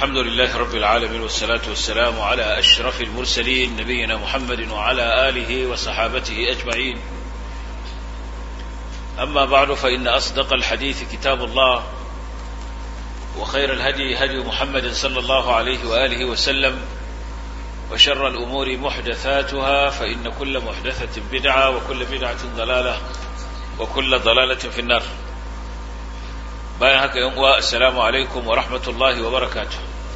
الحمد لله رب العالمين والصلاة والسلام على أشرف المرسلين نبينا محمد وعلى آله وصحابته أجمعين أما بعد فإن أصدق الحديث كتاب الله وخير الهدي هدي محمد صلى الله عليه وآله وسلم وشر الأمور محدثاتها فإن كل محدثة بدعة وكل بدعة ضلالة وكل ضلالة في النار bayan haka yan uwa assalamu alaikum wa rahmatullahi wa barakatuh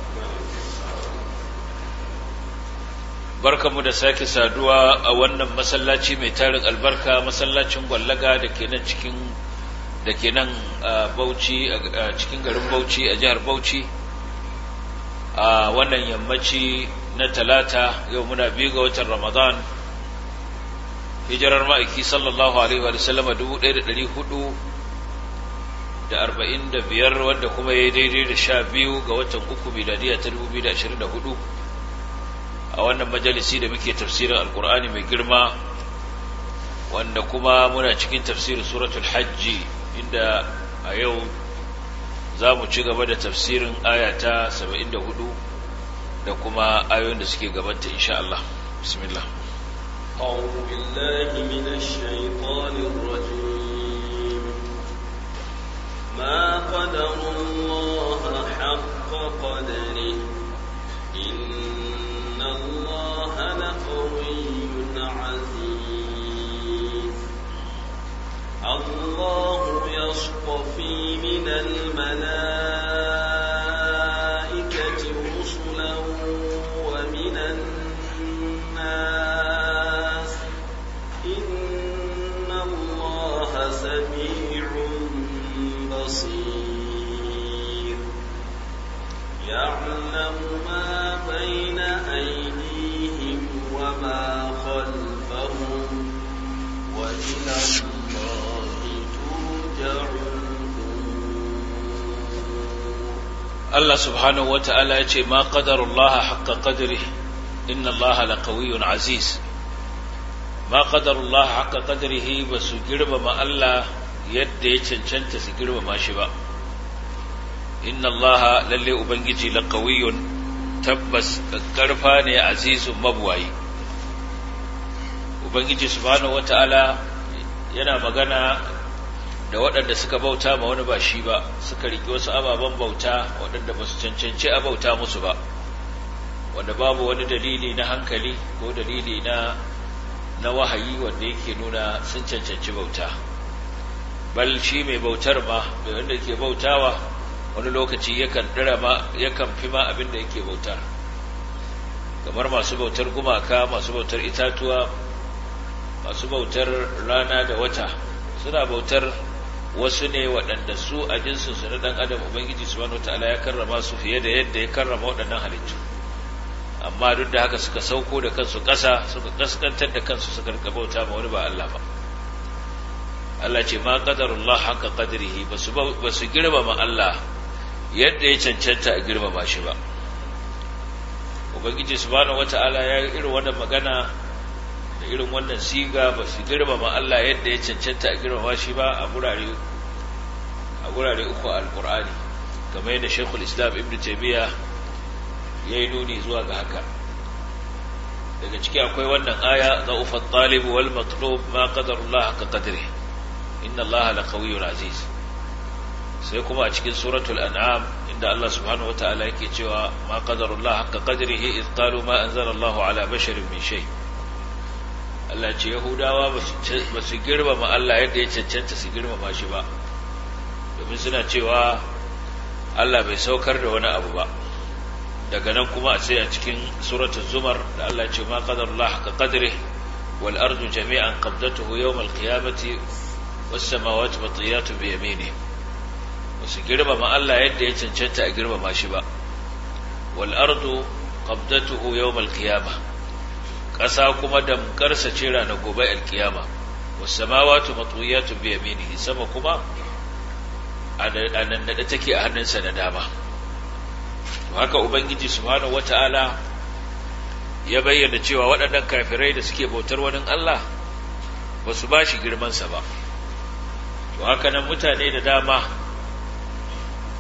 barkamu da sake saduwa a wannan masallaci mai tarin albarka masallacin gwallaga da ke nan cikin da ke nan Bauchi a cikin garin Bauchi a jihar Bauchi a wannan yammaci na talata yau muna biyu ga watan Ramadan hijirar ma'aiki sallallahu alaihi wa sallama dubu ɗaya da ɗari hudu da arba'in da biyar wanda kuma ya yi daidai da sha biyu ga watan uku miladiya ta dubu biyu da ashirin da hudu a wannan majalisi da muke tafsirin alkur'ani mai girma wanda kuma muna cikin tafsirin suratul hajji inda a yau za mu ci gaba da tafsirin aya ta saba'in da hudu da kuma ayoyin da suke gabanta insha Allah bismillah أعوذ بالله من الشيطان الرجيم ما قدر الله حق قدره إن الله لقوي عزيز الله يصطفي من الملائكة رسلا ومن الناس إن الله سميع بصير يعلم ما بين أيديهم وما خلفهم وإلى الله ترجع Allah subhanahu wa ta'ala ya ce, Ma ƙadarullaha haƙƙa ƙadiri, inna Allah laƙawiyun aziz. Ma ƙadarullaha haƙƙa ƙadirihi ba su girmama Allah yadda ya cancanta su girmama shi ba. Inna Allah lalle Ubangiji laƙawiyun tabbas ƙarfa ne azizun mabuwayi. Ubangiji subhanahu wa ta'ala yana magana da waɗanda suka bauta ma wani ba shi ba suka riƙe wasu ababen bauta waɗanda ba su cancanci a bauta musu ba wanda babu wani dalili na hankali ko dalili na na wahayi wanda yake nuna sun cancanci bauta bal shi mai bautar ma mai wanda yake bautawa wani lokaci yakan dira ma yakan fi ma abin da yake bauta kamar masu bautar gumaka masu bautar itatuwa masu bautar rana da wata suna bautar wasu ne waɗanda su a jinsinsu na ɗan adam ubangiji subhanahu wataala ya karrama su fiye da yadda ya karrama waɗannan halittu amma duk da haka suka sauko da kansu ƙasa suka kaskantar da kansu suka rika bauta ma wani ba Allah ba Allah ce ma qadarullah haka qadrihi basu basu girmama Allah yadda ya cancanta a girmama shi ba ubangiji subhanahu wataala ya yi irin wannan magana da irin wannan siga ba su girmama Allah yadda ya cancanta a girmama shi ba a gurare a gurare uku alqur'ani kamar yadda Sheikhul Islam Ibn Taymiyyah ya yi nuni zuwa ga haka daga ciki akwai wannan aya za'ufa talib wal matlub ma qadarullah ka qadri inna allaha laqawiyyun aziz sai kuma a cikin suratul an'am inda Allah subhanahu wataala yake cewa ma qadarullah ka qadrihi id qalu ma anzala Allahu ala basharin min shay Allah ce Yahudawa ba su girmama Allah yadda ya cancanta su girmama shi ba domin suna cewa Allah bai saukar da wani abu ba daga nan kuma a sai a cikin suratul zumar da Allah ce ma qadarullah haqqa qadri wal ardu jami'an qabdatuhu yawm al qiyamati was samawati matiyatun bi yamini wasu girmama Allah yadda ya cancanta a girmama shi ba wal ardu qabdatuhu yawm al qiyamah ƙasa kuma damkarsa ce ranar gobe al qiyama was samawati matiyatun bi yaminihi sama kuma a nan da take a hannunsa na dama haka ubangiji subhanahu wata'ala ya bayyana cewa waɗannan kafirai da suke bautar wani Allah ba su ba shi girmansa ba to haka nan mutane da dama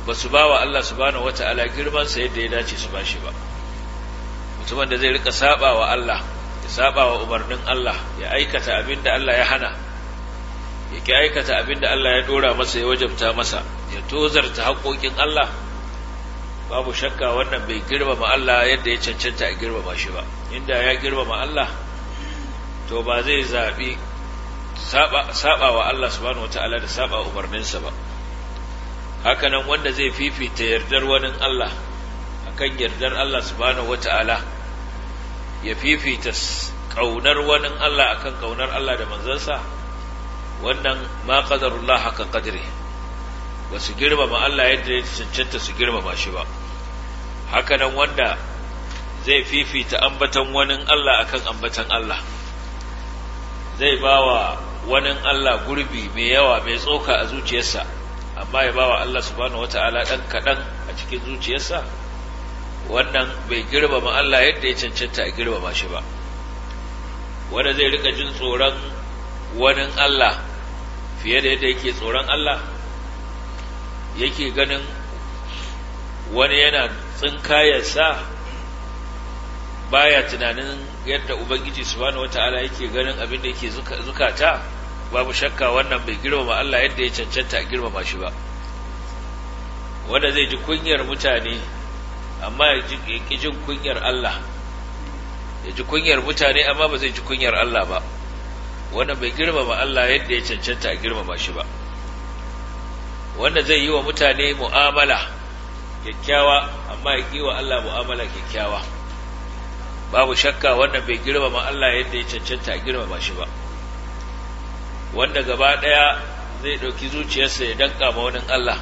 ba su ba wa Allah subhanahu wata'ala girmansa yadda ya dace su ba shi ba mutumin da zai rika saba wa Allah ya saba wa umarnin Allah ya aikata abin da Allah ya hana ya ki aikata abin da Allah ya dora masa ya wajabta masa ya tozarta haƙoƙin Allah babu shakka wannan bai girmama Allah yadda ya cancanta a girmama shi ba inda ya girmama Allah to ba zai zaɓi saba wa Allah subhanahu wata'ala da saba umarninsa ba hakanan wanda zai fifita yardar wani Allah akan yardar Allah subhanahu wata'ala ya fifita kaunar wani Allah akan kaunar Allah da manzansa wannan ma qadarullah haka qadri ba su girmama Allah yadda ya cancanta su girmama shi ba hakanan wanda zai fifita ambatan wani Allah akan ambatan Allah zai bawa wani Allah gurbi mai yawa mai tsoka a zuciyarsa amma ya bawa Allah subhanahu wata'ala dan kaɗan a cikin zuciyarsa wannan bai girmama Allah yadda ya cancanta a girmama shi ba wanda zai rika jin tsoron wani Allah fiye da yadda yake tsoron Allah yake ganin wani yana tsinkayarsa baya tunanin yadda ubangiji subhanahu wata'ala yake ganin abin da yake zukata babu shakka wannan bai girmama Allah yadda ya cancanta a girmama shi ba wanda zai ji kunyar mutane amma ya ji jin kunyar Allah ya ji kunyar mutane amma ba zai ji kunyar Allah ba wannan bai girmama Allah yadda ya cancanta a girmama shi ba wanda zai yi wa mutane mu'amala kyakkyawa amma ya yi wa Allah mu'amala kyakkyawa babu shakka wannan bai girmama Allah yadda ya cancanta a girmama shi ba wanda gaba ɗaya zai ɗauki zuciyarsa ya danka ma wani Allah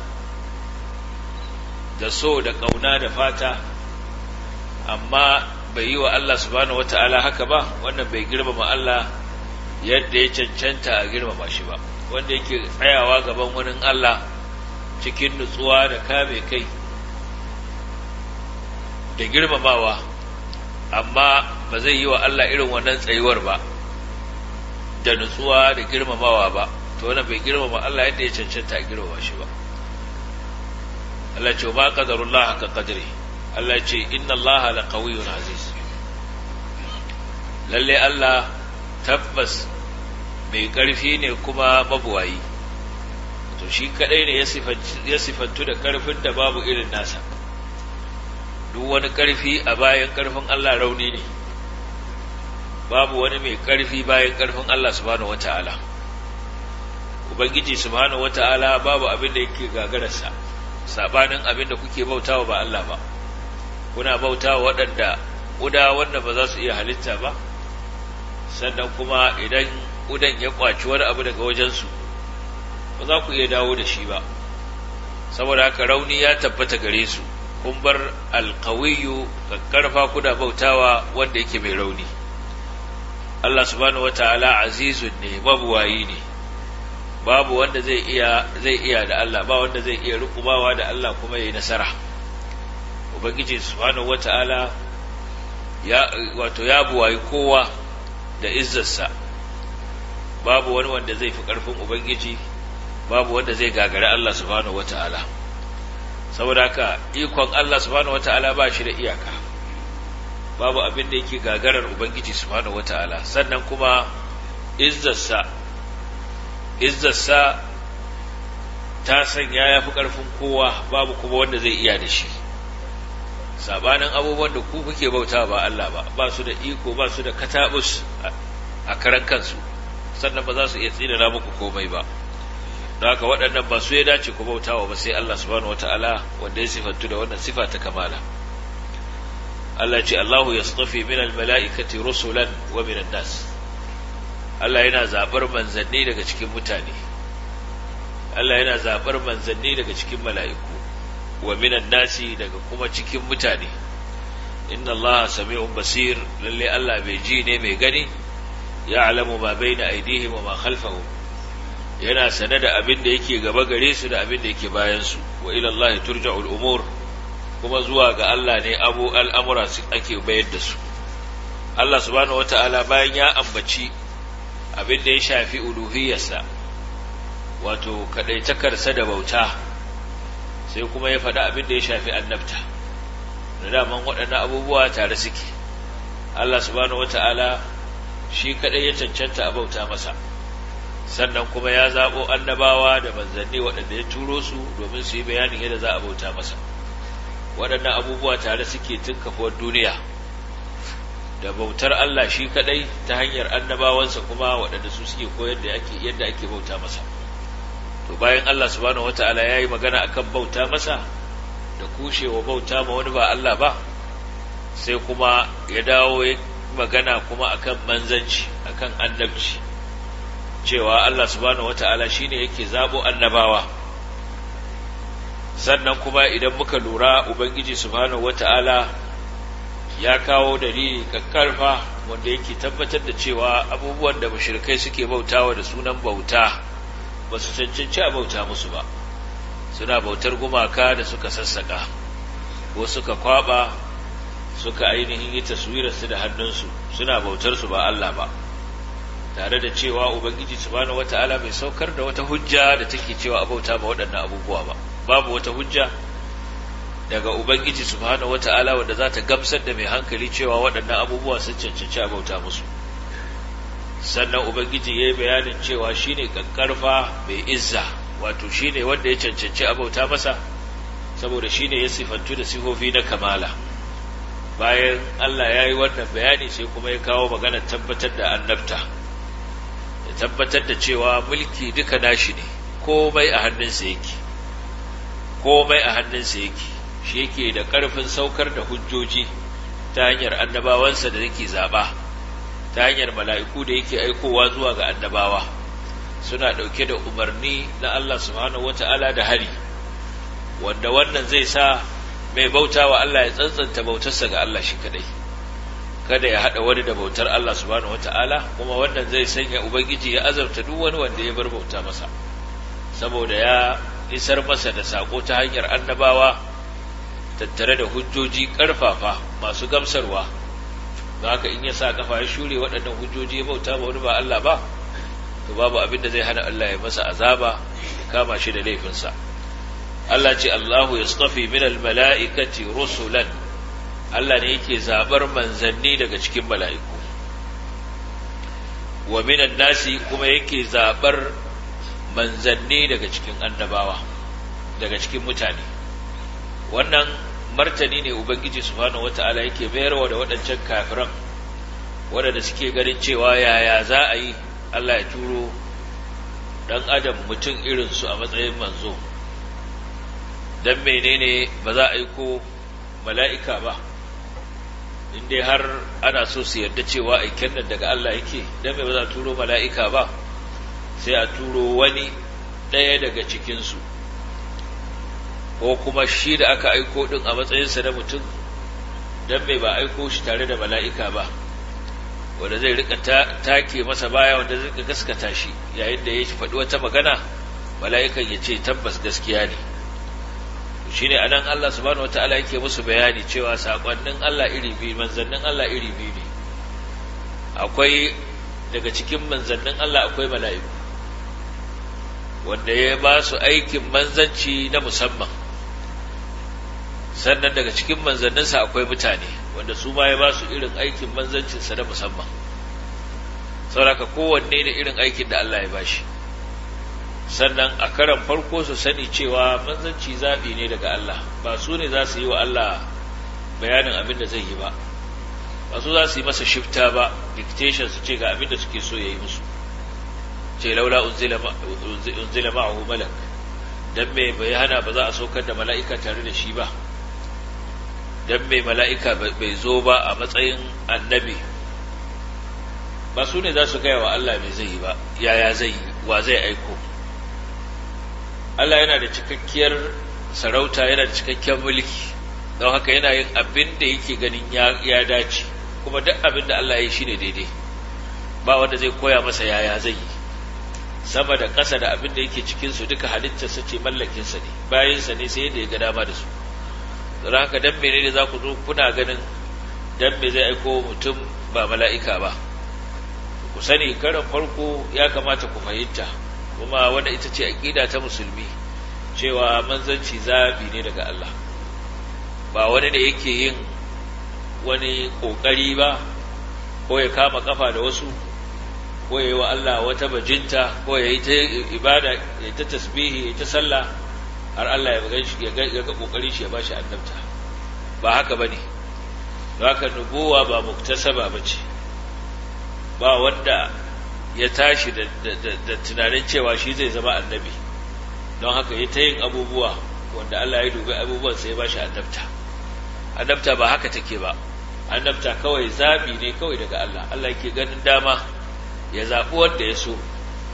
da so da ƙauna da fata amma bai yi wa Allah subhanahu wata'ala haka ba wannan bai girmama Allah yadda ya cancanta a girmama shi ba wanda yake tsayawa gaban wani Allah cikin nutsuwa da kame kai da girmamawa amma ba zai yi wa Allah irin wannan tsayuwar ba da nutsuwa da girmamawa ba to wannan bai girmama Allah yadda ya cancanta a girmama shi ba Allah ce ba qadarullah haka qadri Allah ce inna Allah la qawiyyun aziz lalle Allah tabbas mai ƙarfi ne kuma mabuwayi to shi kadai ne ya sifantu da ƙarfin da babu irin nasa duk wani ƙarfi a bayan ƙarfin Allah rauni ne babu wani mai ƙarfi bayan ƙarfin Allah subhanahu wata'ala ubangiji subhanahu wata'ala babu abin da yake gagararsa sabanin abin da kuke bautawa ba Allah ba kuna bautawa waɗanda ƙuda wanda ba za su iya halitta ba sannan kuma idan ƙudan ya ƙwaci wani abu daga wajensu ba za ku iya dawo da shi ba saboda haka rauni ya tabbata gare su kun bar alkawiyu karfa kuna bautawa wanda yake mai rauni Allah subhanahu wataala azizun ne mabuwayi ne babu wanda zai iya zai iya da Allah ba wanda zai iya rukumawa da Allah kuma yayi nasara ubangiji subhanahu wataala ya wato ya buwayi kowa da izzarsa babu wani wanda zai fi karfin ubangiji babu wanda zai gagari Allah subhanahu wataala saboda haka ikon Allah subhanahu wataala ba shi da iyaka babu abin da yake gagarar ubangiji subhanahu wataala sannan kuma izzarsa izzarsa ta sanya ya fi ƙarfin kowa babu kuma wanda zai iya da shi sabanin abubuwan da ku kuke bauta ba Allah ba ba su da iko ba su da katabus a karan kansu sannan ba za su iya tsinana muku komai ba don haka waɗannan ba su ya dace ku bautawa ba sai Allah subhanahu wata'ala wanda ya sifantu da wannan sifa ta kamala Allah ce Allahu yastafi min al-mala'ikati rusulan wa min nas Allah yana zabar manzanni daga cikin mutane Allah yana zabar manzanni daga cikin mala'iku wa min nasi daga kuma cikin mutane inna Allah sami'un basir lalle Allah mai ji ne mai gani ya'lamu ma baina aydihim wa ma khalfahum yana sane da abin da yake gaba gare su da abin da yake bayan su wa ila Allah turja'ul umur kuma zuwa ga Allah ne abu al'amura su ake bayar da su Allah subhanahu wata'ala bayan ya ambaci abin da ya shafi uluhiyarsa wato kadaitakarsa da bauta sai kuma ya faɗi abin da ya shafi annabta da daman waɗannan abubuwa tare suke Allah subhanahu wata'ala shi kaɗai ya cancanta a bauta masa sannan kuma ya zaɓo annabawa da manzanni waɗanda ya turo su domin su yi bayanin yadda za a bauta masa waɗannan abubuwa tare suke tun kafuwar duniya da bautar Allah shi kaɗai ta hanyar annabawansa kuma waɗanda su suke koyar da yadda ake bauta masa to bayan Allah subhanahu wata'ala ya yi magana akan bauta masa da kushewa bauta ma wani ba Allah ba sai kuma ya dawo ya magana kuma akan manzanci akan annabci cewa Allah subhanahu wata'ala shine yake zabo annabawa sannan kuma idan muka lura ubangiji subhanahu wata'ala ya kawo dalili kakkarfa wanda yake tabbatar da cewa abubuwan da mushrikai suke bautawa da sunan bauta ba su cancanci a bauta musu ba suna bautar gumaka da suka sassaka ko suka kwaba suka ainihin yi taswirarsu da hannunsu suna bautar su ba Allah ba tare da cewa ubangiji subhanahu wata'ala bai saukar da wata hujja da take cewa a bauta ba waɗannan abubuwa ba babu wata hujja daga ubangiji subhanahu wata'ala wanda za ta gamsar da mai hankali cewa waɗannan abubuwa sun cancanci a bauta musu sannan ubangiji ya yi bayanin cewa shine kankarfa mai izza wato shine wanda ya cancanci a bauta masa saboda shine ya sifantu da sifofi na kamala bayan Allah ya yi wannan bayani sai kuma ya kawo magana tabbatar da annabta ya tabbatar da cewa mulki duka nashi ne komai a hannunsa yake komai a hannunsa yake shi yake da ƙarfin saukar da hujjoji ta hanyar annabawansa da yake zaɓa ta hanyar mala'iku da yake aikowa zuwa ga annabawa suna ɗauke da umarni na Allah subhanahu wata'ala da hari wanda wannan zai sa mai bauta wa Allah ya tsantsanta bautarsa ga Allah shi kadai kada ya haɗa wani da bautar Allah subhanahu wata'ala kuma wannan zai sanya ubangiji ya azabta duk wani wanda ya bar bauta masa saboda ya isar masa da sako ta hanyar annabawa tattare da hujjoji ƙarfafa masu gamsarwa ba haka in ya sa kafa ya shure waɗannan hujjoji ya bauta ba wani ba Allah ba to babu abin da zai hana Allah ya masa azaba ya kama shi da laifinsa Allah ce Allahu yastafi min almala'ikati rusulan Allah ne yake zabar manzanni daga cikin mala'iku wa minan nasi kuma yake zabar manzanni daga cikin annabawa daga cikin mutane wannan martani ne ubangiji subhanahu wata'ala yake mayarwa da waɗancan kafiran waɗanda suke ganin cewa yaya za a yi Allah ya turo ɗan adam mutum irinsu a matsayin manzo don menene ba za a yi ko mala'ika ba in dai har ana so su yarda cewa aiken nan daga Allah yake don me ba za a turo mala'ika ba sai a turo wani ɗaya daga cikinsu ko kuma shi da aka aiko ɗin a matsayinsa na mutum don me ba aiko shi tare da mala'ika ba wanda zai rika take masa baya wanda zai rika gaskata shi yayin da ya faɗi wata magana mala'ikan ya ce tabbas gaskiya ne shi ne anan Allah subhanahu wata'ala yake musu bayani cewa saƙonnin Allah iri biyu manzannin Allah iri biyu ne akwai daga cikin manzannin Allah akwai mala'iku wanda ya ba su aikin manzanci na musamman sannan daga cikin manzanninsa akwai mutane wanda su ma ya ba su irin aikin manzancinsa na musamman sauraka kowanne da irin aikin da Allah ya ba shi sannan a karan farko su sani cewa manzanci zaɓi ne daga Allah ba su ne za su yi wa Allah bayanin abin da zai yi ba ba su za su yi masa shifta ba dictation su ce ga abin da suke so ya yi musu ce laula unzila ma'ahu malak dan me bai hana ba za a saukar da mala'ika tare da shi ba dan me mala'ika bai zo ba a matsayin annabi ba su ne za su gaya wa Allah mai zai yi ba yaya zai yi wa zai aiko Allah yana da cikakkiyar sarauta yana da cikakkiyar mulki don haka yana yin abin da yake ganin ya dace kuma duk abin da Allah ya yi shi ne daidai ba wanda zai koya masa yaya zai yi sama da ƙasa da abin da yake cikinsu duka halittarsa ce mallakinsa ne bayansa ne sai yadda ya ga dama da su don haka dan mene ne za ku zo kuna ganin dan me zai aiko mutum ba mala'ika ba ku sani karan farko ya kamata ku fahimta kuma wanda ita ce aƙida ta musulmi cewa manzanci zabi ne daga Allah ba wani da yake yin wani kokari ba ko ya kama kafa da wasu ko ya yi wa Allah wata bajinta ko ya yi ta ibada ya ta tasbihi ya ta sallah har Allah ya ga shi ya ga kokarin shi ya bashi annabta ba haka bane don haka nubuwa ba muktasaba bace ba wanda ya tashi da, da, tunanin cewa shi zai zama annabi don haka ya ta yin abubuwa wanda Allah ya dubi abubuwan sai ya bashi annabta annabta ba haka take ba annabta kawai zabi ne kawai daga Allah Allah yake ganin dama ya zaɓi wanda ya so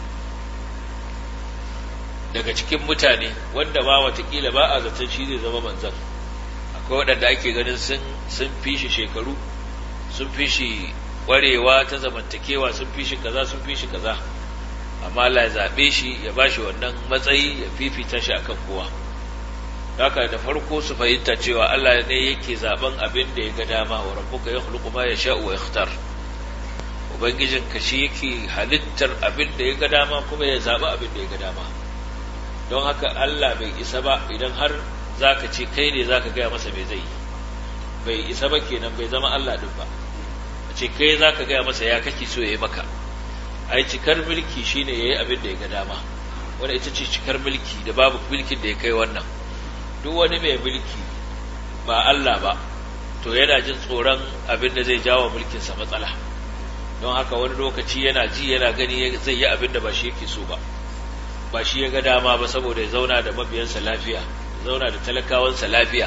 daga cikin mutane wanda ma watakila ba a zaton shi zai zama manzan akwai waɗanda ake ganin sun fi shi shekaru sun fi shi ƙwarewa ta zamantakewa sun fi shi kaza sun fi shi kaza amma Allah ya zaɓe shi ya ba shi wannan matsayi ya fifita shi akan kowa haka da farko su fahimta cewa Allah ne yake zaben abin da ya ga dama wa rabbuka yakhluqu ma yasha'u wa yakhtar ubangijin ka shi yake halittar abin da ya ga dama kuma ya zaɓi abin da ya ga dama don haka Allah bai isa ba idan har zaka ce kai ne zaka gaya masa me zai yi bai isa ba kenan bai zama Allah din ba a ce kai zaka gaya masa ya kake so ya yi maka ai cikar mulki shine yayi abin da ya ga dama wanda ita ce cikar mulki da babu mulkin da ya kai wannan duk wani mai mulki ba Allah ba to yana jin tsoron abin da zai jawo mulkinsa matsala don haka wani lokaci yana ji yana gani zai yi abin da ba shi yake so ba ba shi ya ga dama ba saboda ya zauna da mabiyansa lafiya ya zauna da talakawansa lafiya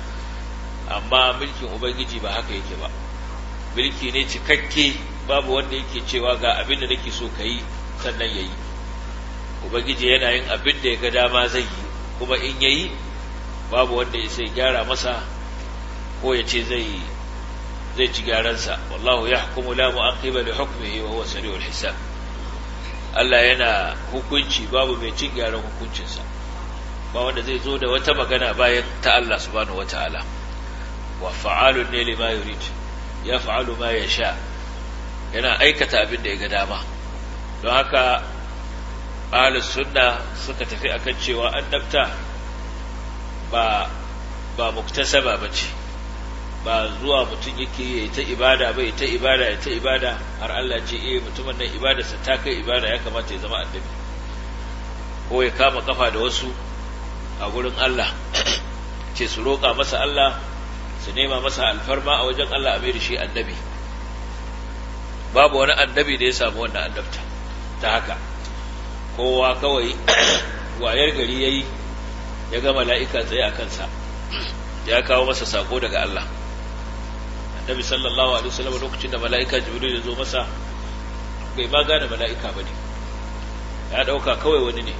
amma mulkin ubangiji ba haka yake ba mulki ne cikakke babu wanda yake cewa ga abin da nake so ka yi sannan ya yi ubangiji yana yin abin da ya ga dama zai yi kuma in ya yi babu wanda ya sai gyara masa ko ya ce zai zai ci gyaransa wallahu yahkumu la mu'aqiba li hukmihi wa huwa sari'ul hisab Allah yana hukunci babu mai cin gyaran hukuncinsa ba wanda zai zo da wata magana bayan ta Allah subhanahu wataala wa fa'alun ne lima yurid ya fa'alu ma yasha yana aikata abin da ya ga dama don haka ahlus sunna suka tafi akan cewa annabta ba ba muktasaba bace ba zuwa mutum yake yi ta ibada bai ta ibada ya ta ibada har Allah ce eh mutumin nan ibadarsa ta kai ibada ya kamata ya zama annabi ko ya kama kafa da wasu a gurin Allah ce su roƙa masa Allah su nema masa alfarma a wajen Allah a da shi annabi babu wani annabi da ya samu wannan annabta ta haka kowa kawai wayar gari yayi ya ga mala'ika tsaye a kansa ya kawo masa sako daga Allah annabi sallallahu alaihi wasallam lokacin da mala'ika jibril ya zo masa bai ma gane mala'ika bane ya dauka kawai wani ne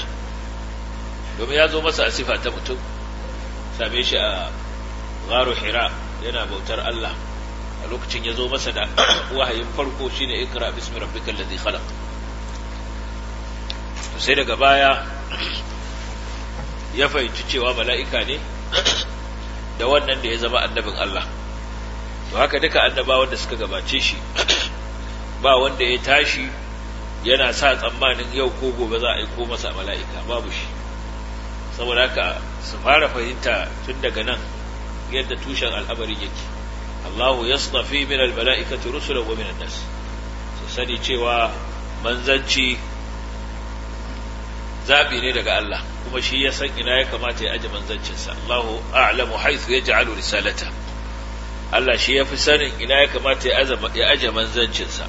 domin ya zo masa a sifa ta mutum same shi a gharu hira yana bautar Allah a lokacin ya zo masa da wahayin farko shine ikra bismi rabbikal ladhi khalaq sai daga baya ya fahimci cewa mala'ika ne da wannan da ya zama annabin Allah to haka duka annabawan da suka gabace shi ba wanda ya tashi yana sa tsammanin yau ko gobe za a aiko masa mala'ika babu shi saboda haka su fara fahimta tun daga nan yadda tushen al'amari yake Allahu yastafi min al-mala'ikati rusulan wa min an-nas su sani cewa manzanci zabi ne daga Allah kuma shi ya san ina ya kamata ya aje manzancinsa Allahu a'lamu haythu yaj'alu risalata Allah shi ya fi sanin ina ya kamata ya aje manzancinsa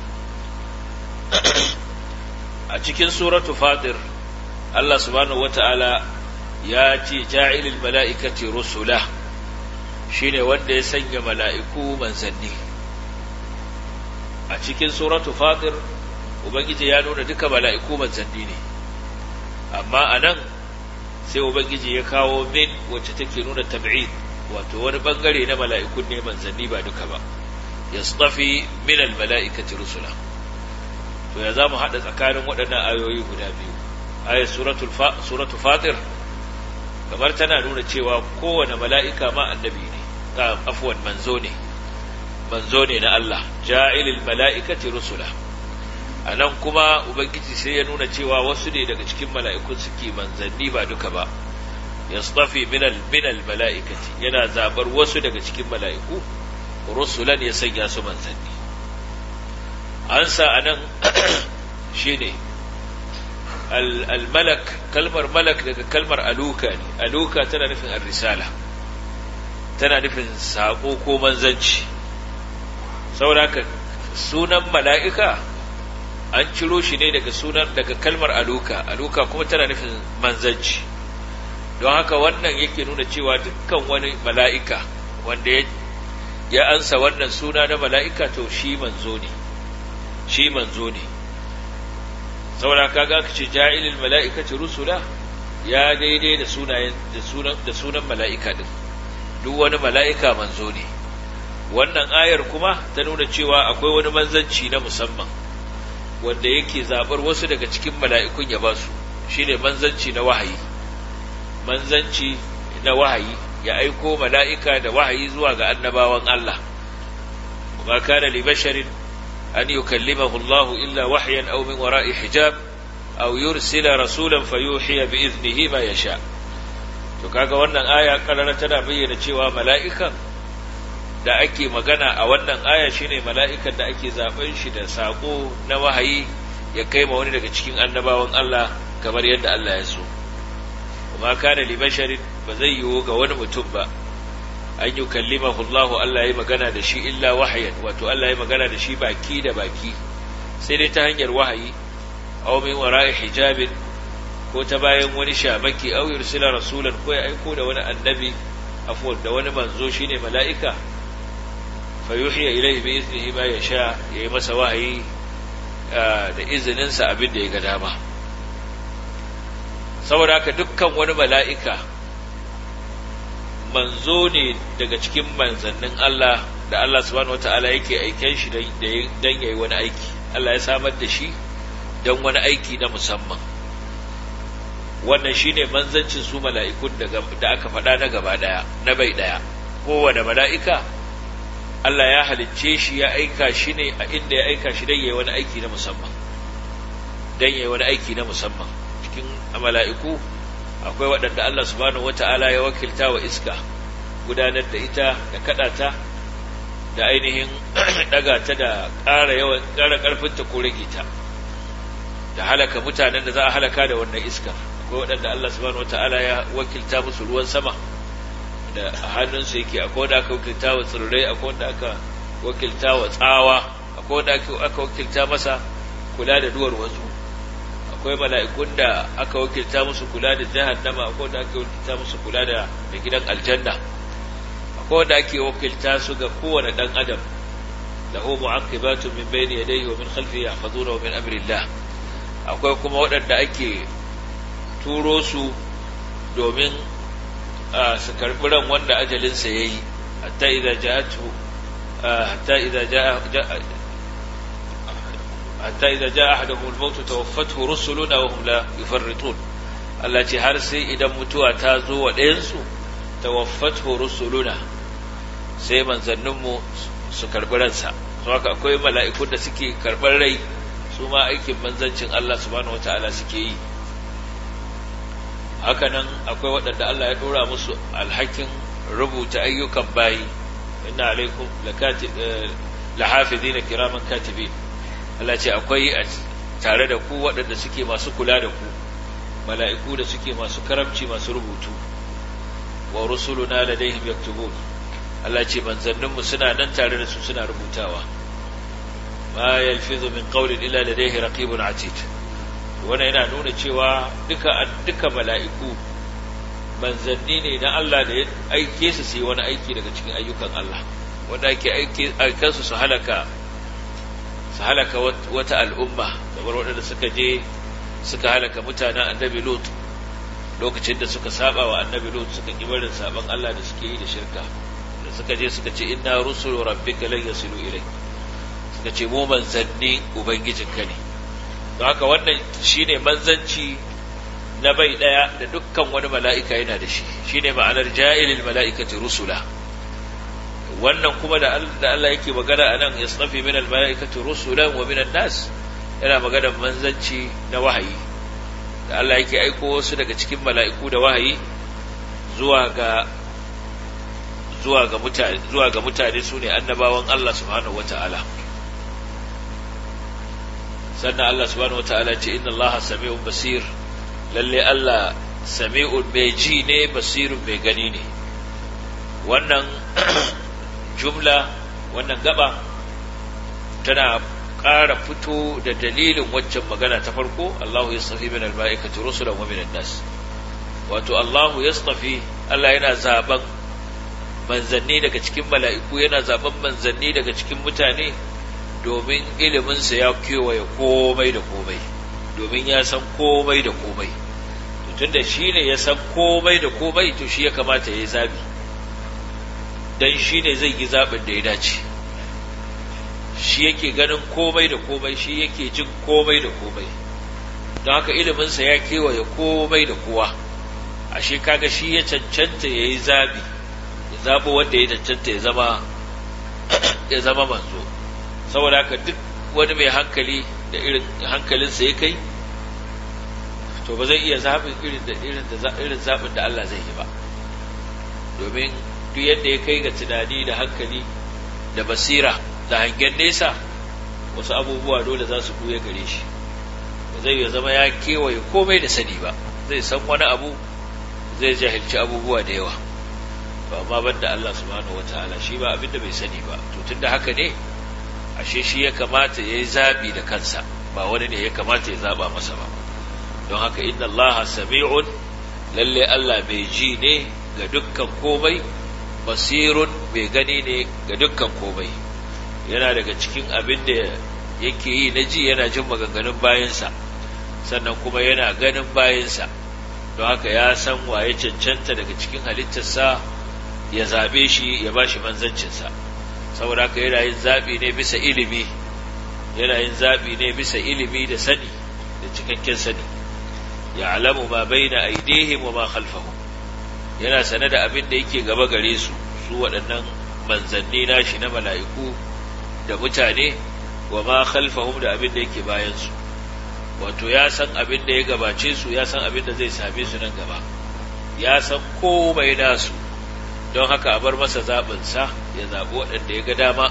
a cikin suratu fatir Allah subhanahu wata'ala ya ce ja'ilil mala'ikati rusula shine wanda ya sanya mala'iku manzanni a cikin suratu fatir ubangiji ya nuna duka mala'iku manzanni ne amma a nan sai ubangiji ya kawo min wacce take nuna tab'id wato wani bangare na mala'ikun ne manzanni ba duka ba yastafi min al-mala'ikati rusula to ya zamu hada tsakanin waɗannan ayoyi guda biyu ayat suratul suratul fatir kamar tana nuna cewa kowane mala'ika ma annabi ne ta afwan manzo ne manzo ne na Allah ja'ilil mala'ikati rusula a nan kuma ubangiji sai ya nuna cewa wasu ne daga cikin mala'ikun suke manzanni ba duka ba yastafi minal minal mala'ikati yana zabar wasu daga cikin mala'iku rusulan ya sanya su manzanni an sa anan shine al-malak kalmar malak daga kalmar aluka ne aluka tana nufin ar-risala tana nufin sako ko manzanci saboda sunan mala'ika an ciro shi ne daga sunan daga kalmar aluka aluka kuma tana nufin manzanci don haka wannan yake nuna cewa dukkan wani mala'ika wanda ya ansa wannan suna na mala'ika to shi manzo ne shi manzo ne saboda kaga aka ce ja'ilil mala'ikati rusula ya daidai da sunayen da sunan da sunan mala'ika din duk wani mala'ika manzo ne wannan ayar kuma ta nuna cewa akwai wani manzanci na musamman wanda yake zabar wasu daga cikin mala'ikun ya basu shine manzanci na wahayi manzanci na wahayi ya aiko mala'ika da wahayi zuwa ga annabawan Allah kuma kana li basharin an yukallimahu Allah illa wahyan aw min wara'i hijab aw yursila rasulan fayuhiya bi idnihi ma yasha to kaga wannan aya karara tana bayyana cewa mala'ikan da ake magana a wannan aya shine mala'ikan da ake zaben shi da sako na wahayi ya kai ma wani daga cikin annabawan Allah kamar yadda Allah ya so kuma kana li basharin ba zai yiwu ga wani mutum ba an yi kallimahu Allah Allah ya magana da shi illa wahayan wato Allah ya magana da shi baki da baki sai dai ta hanyar wahayi aw min wara'i hijabin ko ta bayan wani shamaki aw yursila rasulan ko ya aiko da wani annabi afwan da wani manzo shine mala'ika fayuhiya ilaihi bi iznihi ma yasha yayi masa wahayi da izinin sa abin da ya ga dama saboda haka dukkan wani mala'ika manzo ne daga cikin manzannin Allah da Allah subhanahu wataala yake aiken shi dan yayi wani aiki Allah ya samar da shi dan wani aiki na musamman wannan shine manzancin su mala'ikun da aka faɗa na gaba daya na bai daya kowane mala'ika Allah ya halicce shi ya aika shi ne a inda ya aika shi don yayi wani aiki na musamman don yayi wani aiki na musamman cikin mala'iku akwai waɗanda Allah subhanahu wata'ala ya wakilta wa iska gudanar da ita da kaɗa ta da ainihin ɗaga ta da ƙara yawan ƙara ƙarfinta ko rage ta da halaka mutanen da za a halaka da wannan iska akwai waɗanda Allah subhanahu wata'ala ya wakilta musu ruwan sama da hannunsa yake akwai wanda aka wakilta wa tsirrai akwai wanda aka wakilta wa tsawa akwai wanda aka wakilta masa kula da duwar wasu akwai mala'ikun da aka wakilta musu kula da jahannama akwai wanda aka wakilta musu kula da da gidan aljanna akwai wanda ake wakilta su ga kowane dan adam lahu mu'aqibatu min bayni yadayhi wa min khalfihi yahfazunahu min amrillah akwai kuma waɗanda ake turo su domin su karɓi ran wanda ajalinsa ya yi hatta idan ja'atu hatta idan ja'a hatta idan ja'a ahaduhum al-maut tawaffathu rusuluna wa hum la yufarritun Allah ce har sai idan mutuwa ta zo wa ɗayan su tawaffathu rusuluna sai manzanninmu su karɓi ransa so haka akwai mala'ikun da suke karɓar rai su ma aikin manzancin Allah subhanahu wataala suke yi hakanan akwai waɗanda Allah ya ɗora musu alhakin rubuta ayyukan bayi inna alaikum lahafizina kiraman katibin Allah ce akwai tare da ku waɗanda suke masu kula da ku mala'iku da suke masu karamci masu rubutu wa rusuluna ladaihim yaktubun Allah ce manzanninmu suna nan tare da su suna rubutawa ma yalfizu min qawlin illa ladaihi raqibun atid wannan yana nuna cewa duka duka mala'iku manzanni ne na Allah da ya aike su su yi wani aiki daga cikin ayyukan Allah wanda ake aike aikansu su halaka su halaka wata al'umma kamar waɗanda suka je suka halaka mutanen annabi Lut lokacin da suka saba wa annabi Lut suka ki barin saban Allah da suke yi da shirka da suka je suka ce inna rusulu rabbika lan yasilu ilayk suka ce mu manzanni ubangijinka ne don haka wannan shine manzanci na bai daya da dukkan wani mala'ika yana da shi shine ma'anar ja'ilil mala'ikati rusula wannan kuma da Allah yake magana anan yastafi min al mala'ikati rusulan wa min nas yana maganar manzanci na wahayi da Allah yake aiko wasu daga cikin mala'iku da wahayi zuwa ga zuwa ga mutane zuwa ga mutane sune annabawan Allah subhanahu wata'ala sannan Allah subhanahu wata'ala ce inna Allah sami'un basir lalle Allah sami'un mai ji ne basirun mai gani ne wannan jumla wannan gaba tana ƙara fito da dalilin waccan magana ta farko Allahu yastafi min al-mala'ikati rusulan wa min nas wato Allahu yastafi Allah yana zaben manzanni daga cikin mala'iku yana zaben manzanni daga cikin mutane domin iliminsa ya kewaye komai da komai domin ya san komai da komai tunda shi ne ya san komai da komai to shi ya kamata ya yi zabi don shi ne zai yi zaɓin da ya dace shi yake ganin komai da komai shi yake jin komai da komai don haka iliminsa ya kewaye komai da kowa ashe kaga shi ya cancanta ya yi zabi ya zaɓo wanda ya cancanta ya zama ya zama manzo saboda haka duk wani mai hankali da irin hankalinsa ya kai to ba zai iya zaɓin irin da irin da irin zaɓin da Allah zai yi ba domin duk yadda ya kai ga tunani da hankali da basira da hangen nesa wasu abubuwa dole za su buya gare shi ba zai ya zama ya kewaye komai da sani ba zai san wani abu zai jahilci abubuwa da yawa ba amma banda Allah subhanahu wataala shi ba abinda bai sani ba to tunda haka ne ashe shi ya kamata ya yi zaɓi da kansa ba wani ne ya kamata ya zaɓa masa ba don haka inna Allah sami'un lalle Allah mai ji ne ga dukkan komai basirun mai gani ne ga dukkan komai yana daga cikin abin da yake yi na ji yana jin maganganun bayansa sannan kuma yana ganin bayansa don haka ya san waye cancanta daga cikin halittarsa ya zaɓe shi ya ba shi manzancinsa saboda haka yana yin zaɓi ne bisa ilimi yana yin zaɓi ne bisa ilimi da sani da cikakken sani ya alamu ma bai na aidihim wa ma khalfahum yana sane da abin da yake gaba gare su su waɗannan manzanni nashi na mala'iku da mutane wa ma khalfahum da abin da yake bayan su wato ya san abin da ya gabace su ya san abin da zai same su nan gaba ya san komai nasu don haka a bar masa zaɓinsa ya zaɓi waɗanda ya ga dama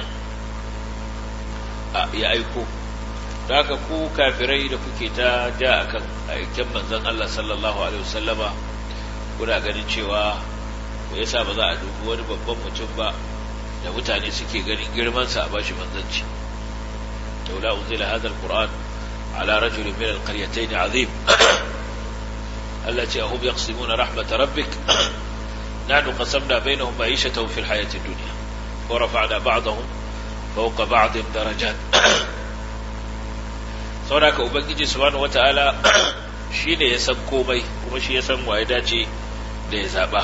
ya aiko da haka ku kafirai da kuke ta ja akan aiken manzon Allah sallallahu alaihi wasallama kuna ganin cewa me yasa ba za a dubi wani babban mutum ba da mutane suke ganin girmansa a bashi manzanci laula unzila hadha alquran ala rajulin min alqaryatayn azim Allah ce ahum yaqsimuna rahmat rabbik nahnu qasamna bainahum ma'ishatahum fil hayati dunya wa rafa'na ba'dahum fawqa ba'din darajat saboda ka ubangiji subhanahu wata'ala shine ya san komai kuma shi ya san waye dace da ya zaba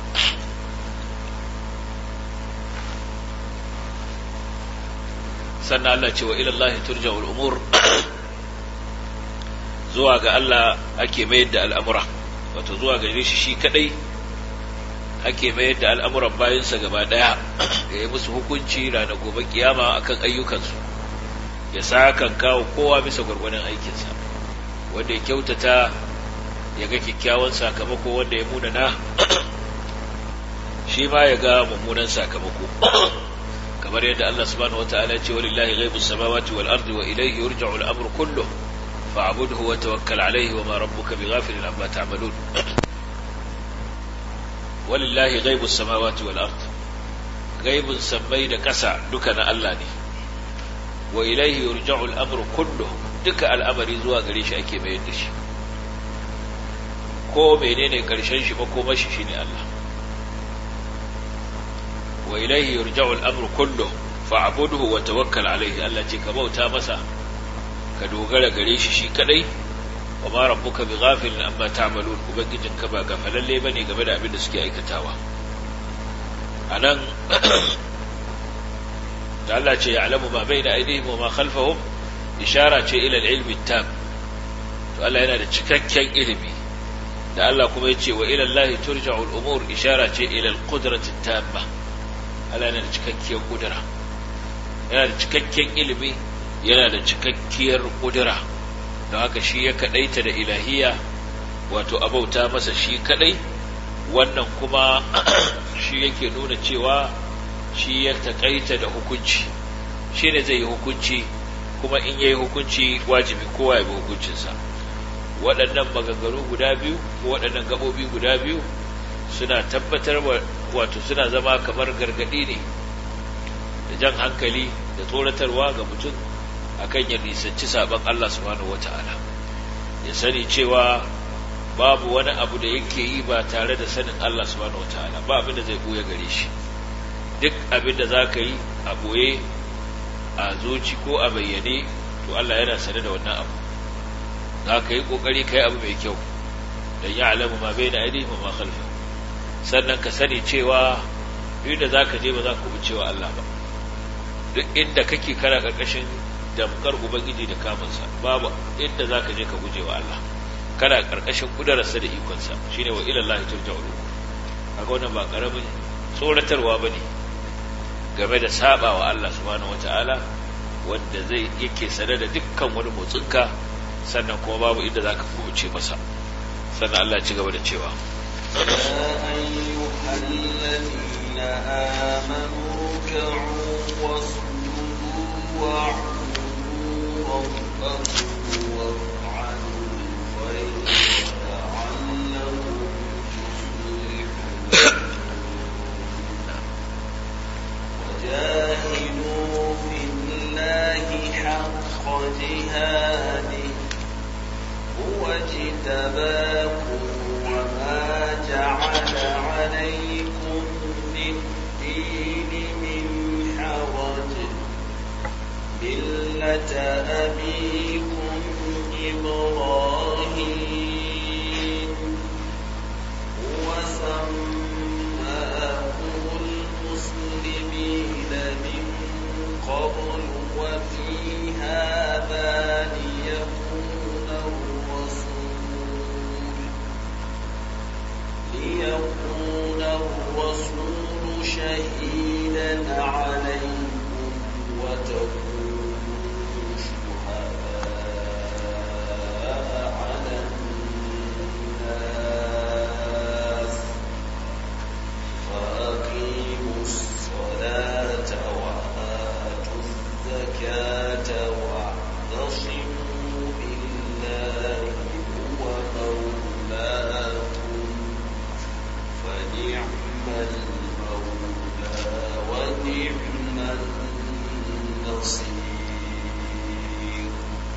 sannan Allah ce wa ilallahi turja'ul umur zuwa ga Allah ake mayar da al'amura wato zuwa ga shi shi kadai ake mayar da al'amuran bayansa gaba daya ya yi musu hukunci ranar gobe kiyama akan ayyukansu ya sa kan kawo kowa bisa gwargwadon aikinsa wanda ya kyautata ya ga kyakkyawan sakamako wanda ya munana shi ma ya ga mummunan sakamako kamar yadda Allah subhanahu wataala ya ce walillahi ghaibus samawati wal ardi wa ilayhi yurja'u al amru kullu fa'budhu wa tawakkal alayhi wa ma rabbuka bighafilin amma ta'malun walillahi ghaibus samawati wal ardi ghaibun sammai da kasa duka na Allah ne wa ilayhi yurja'u al amru kullu duka al'amari zuwa gare shi ake mayar da shi ko menene karshen shi makomashi shine Allah wa ilaihi yurja'u al-amru kullu fa'budhu wa tawakkal alayhi Allah ce ka bauta masa ka dogara gare shi shi kadai wa ma rabbuka bighafilin amma ta'malun ubangijin ka ba gafalalle bane game da abin da suke aikatawa anan da Allah ce ya'lamu ma baina aydihim wa ma khalfahum ishara ce ila al-ilmi tam to Allah yana da cikakken ilimi da Allah kuma yace wa ila Allah turja'u al-umur ishara ce ila al-qudrati tamma Allah yana da cikakkiyar kudura yana da cikakken ilimi yana da cikakkiyar ƙudura don haka shi ya kaɗaita da ilahiya wato abauta masa shi kaɗai wannan kuma shi yake nuna cewa shi ya taƙaita da hukunci shi ne zai yi hukunci kuma in yayi hukunci wajibi kowa ya bi hukuncinsa waɗannan maganganu guda biyu ko waɗannan gaɓoɓi guda biyu suna tabbatar wato suna zama kamar gargaɗi ne da jan hankali da tsoratarwa ga mutum akan ya nisanci sabon Allah subhanahu wata'ala ya sani cewa babu wani abu da yake yi ba tare da sanin Allah subhanahu wata'ala ba abin da zai ɓoye gare shi duk abin da za ka yi a ɓoye a zuci ko a bayyane to Allah yana sane da wannan abu za ka yi ƙoƙari ka yi abu mai kyau don ya alamu ma bai da ainihin ma khalfa sannan ka sani cewa inda za ka je ba za ka bi cewa Allah ba duk inda kake kana ƙarƙashin damkar ubangiji da kamunsa babu inda za ka je ka guje wa Allah kana ƙarƙashin ƙudararsa da ikonsa shine wa ila Allah turja'u kaga wannan ba ƙaramin tsoratarwa bane game da saba wa Allah subhanahu wata'ala wanda zai yake sane da dukkan wani motsinka sannan kuma babu inda zaka kubuce masa sannan Allah ci gaba da cewa يا أيها الذين آمنوا اركعوا واسجدوا واعبدوا ربكم وافعلوا الخير لعلكم تفلحون وجاهدوا في الله حق جهاده هو اجتباكم وما جعل عليكم في الدين من حرج ملة أبيكم إبراهيم هو سماكم المسلمين من قبل وفي هذا ليكون الرسول ليكون الرسول شهيدا عليكم وتكونوا شهداء على الناس فأقيموا الصلاة وآتوا الزكاة واعتصموا بالله هو مولاكم فنعم المولى ونعم النصير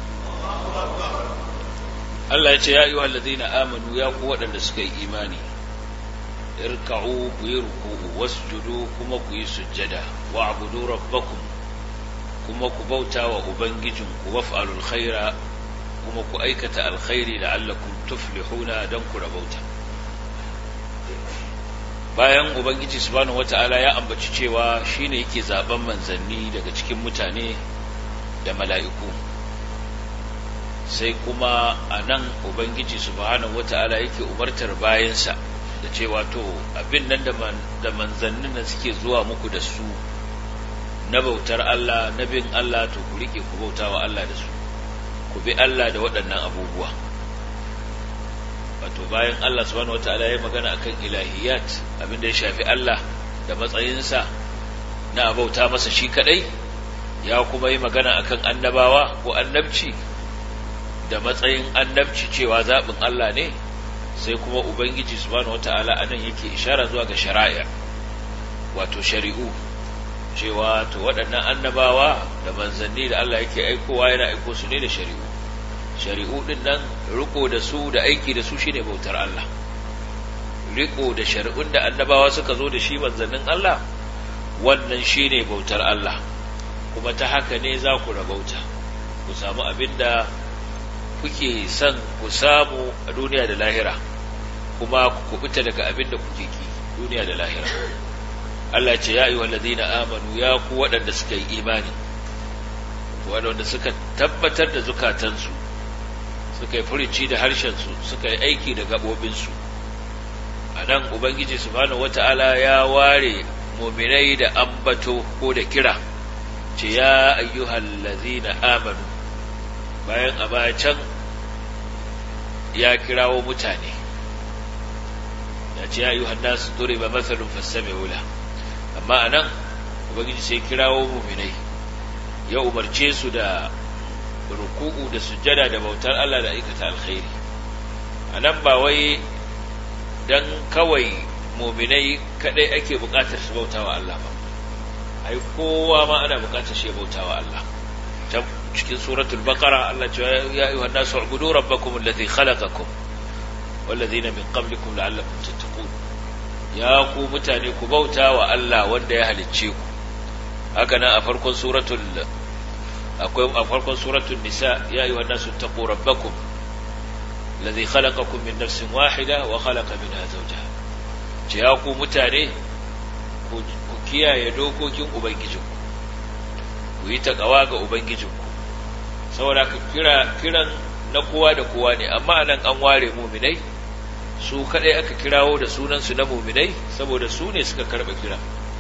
Allah ya ce ya ayyuhal ladina amanu ya ku waɗanda suka yi imani irka'u ku yi ruku'u wasjudu kuma ku yi sujjada wa'budu rabbakum kuma ku bauta wa ubangijinku waf'alul khaira kuma ku aikata alkhairi la'allakum tuflihuna dan ku rabauta bayan ubangiji subhanahu wata'ala ya ambaci cewa shine yake zaben manzanni daga cikin mutane da mala'iku sai kuma a nan ubangiji subhanahu wata'ala yake umartar bayansa da cewa to abin nan da manzannin da suke zuwa muku da su na bautar Allah na bin Allah to ku rike ku bauta wa Allah da su ku bi Allah da waɗannan abubuwa wato bayan Allah subhanahu wata'ala ya magana akan ilahiyat abin da ya shafi Allah da matsayinsa na bauta masa shi kadai ya kuma yi magana akan annabawa ko annabci da matsayin annabci cewa zaɓin Allah ne sai kuma Ubangiji subhanahu wata'ala a nan yake ishara zuwa ga shari'a wato shari'u cewa to waɗannan annabawa da manzanni da Allah yake aikowa yana aiko su ne da shari'u shari'u ɗin nan riko da su da aiki da su shine bautar Allah riko da shari'un da annabawa suka zo da shi manzannin Allah wannan shine bautar Allah kuma ta haka ne za ku rabauta ku samu abin da kuke son ku samu a duniya da lahira kuma ku kubuta daga abin da kuke ki duniya da lahira Allah ce ya ayyuhal ladina amanu ya ku waɗanda suka yi imani waɗanda suka tabbatar da zukatansu suka yi furici da harshensu suka yi aiki da gaɓoɓinsu a nan ubangiji subhanahu wata'ala ya ware muminai da ambato ko da kira ce ya ayyuhal ladzina amanu bayan a baya can ya kirawo mutane ya ce ya ayyuhan nasu duriba mathalun fastami'u la amma anan ubangiji sai kirawo mu'minai ya umarce su da ruku'u da sujjada da bautar Allah da aikata alkhairi anan ba wai dan kawai mu'minai kadai ake bukatar su bautawa Allah ba ai kowa ma ana bukatar shi ya bautawa Allah can cikin suratul baqara Allah ce ya ayyuhan nasu ubudu rabbakum alladhi khalaqakum walladhina min qablikum la'allakum tattaqun ya ku mutane ku bautawa Allah wanda ya halicce ku haka nan a farkon suratul akwai a farkon suratul nisa ya ayyuhan nasu taqu rabbakum alladhi khalaqakum min nafsin wahida wa khalaqa minha zawjaha ce ya ku mutane ku kiyaye dokokin ubangijinku ku yi takawa ga ubangijinku saboda ka kira kiran na kowa da kowa ne amma nan an ware muminai su kadai aka kirawo da sunansu na muminai saboda su ne suka karba kira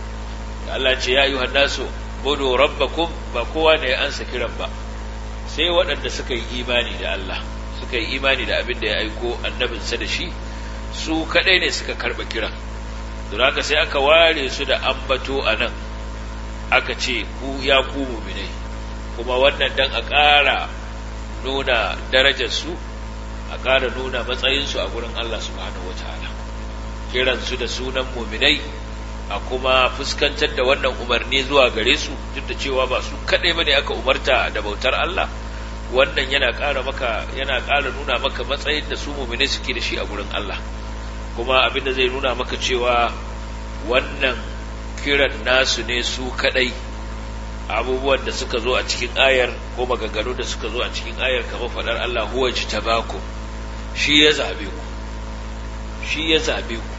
Allah ce ya ayyuhan nasu budu rabbakum ba kowa ne ya ansa kiran ba sai waɗanda suka yi imani da Allah suka yi imani da abin da ya aiko annabinsa da shi su kadai ne suka karba kiran don haka sai aka ware su da ambato a nan aka ce ku ya ku muminai kuma wannan dan a ƙara nuna darajarsu a ƙara nuna matsayinsu a gurin Allah subhanahu wataala kiransu da sunan muminai a kuma fuskantar da wannan umarni zuwa gare su duk da cewa ba su kaɗai bane aka umarta da bautar Allah wannan yana ƙara maka yana ƙara nuna maka matsayin da su muminai suke da shi a gurin Allah kuma abin da zai nuna maka cewa wannan kiran nasu ne su kadai abubuwan da suka zo a cikin ayar ko maganganu da suka zo a cikin ayar kamar faɗar Allah huwa jitabaku shi ya zabe ku shi ya zabe ku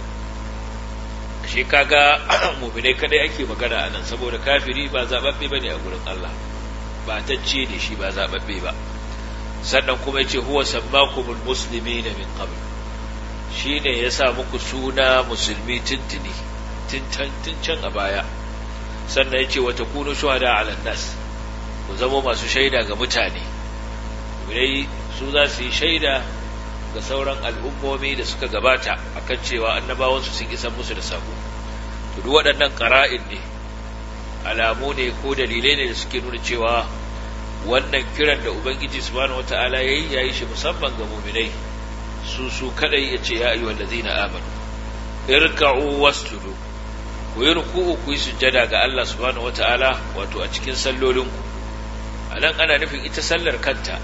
shi kaga mu'minai kadai ake magana a nan saboda kafiri ba zababbe bane a gurin Allah ba tacce ne shi ba zababbe ba sannan kuma yace huwa sammakumul muslimina min qabl shine ya sa muku suna musulmi tuntuni tun can a baya sannan ya ce wata kunu shuhada ala nas ku zama masu shaida ga mutane dai su za su yi shaida ga sauran al'ummomi da suka gabata akan cewa annabawansu sun isa musu da sako to duk waɗannan ƙara'in ne alamu ne ko dalilai ne da suke nuna cewa wannan kiran da ubangiji subhanahu wata'ala yayi yayi shi musamman ga mu'minai su su kadai yace ya ayyuhal ladzina amanu irka'u wasjudu ku yi ruku'u ku yi sujjada ga Allah subhanahu wata'ala wato a cikin sallolinku a nan ana nufin ita sallar kanta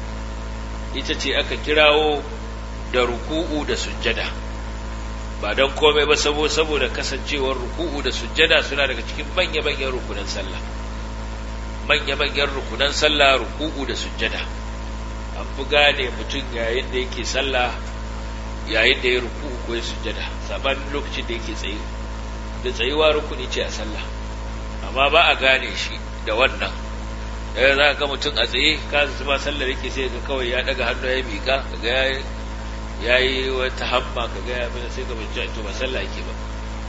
ita ce aka kirawo da ruku'u da sujjada ba don komai ba saboda kasancewar ruku'u da sujjada suna daga cikin manya-manyan rukunan sallah manya-manyan rukunan sallah ruku'u da sujjada an fi gane mutum yayin da yake sallah yayin da ya ruku'u ko ya sujjada sabanin lokacin da yake tsaye da tsayuwa rukuni ce a sallah amma ba a gane shi da wannan yau za ka ga mutum a tsaye ka zama sallar yake sai ga kawai ya daga hannu ya miƙa ga ya yi wata hamma ka ga ya mana sai ka bincika to ba sallah yake ba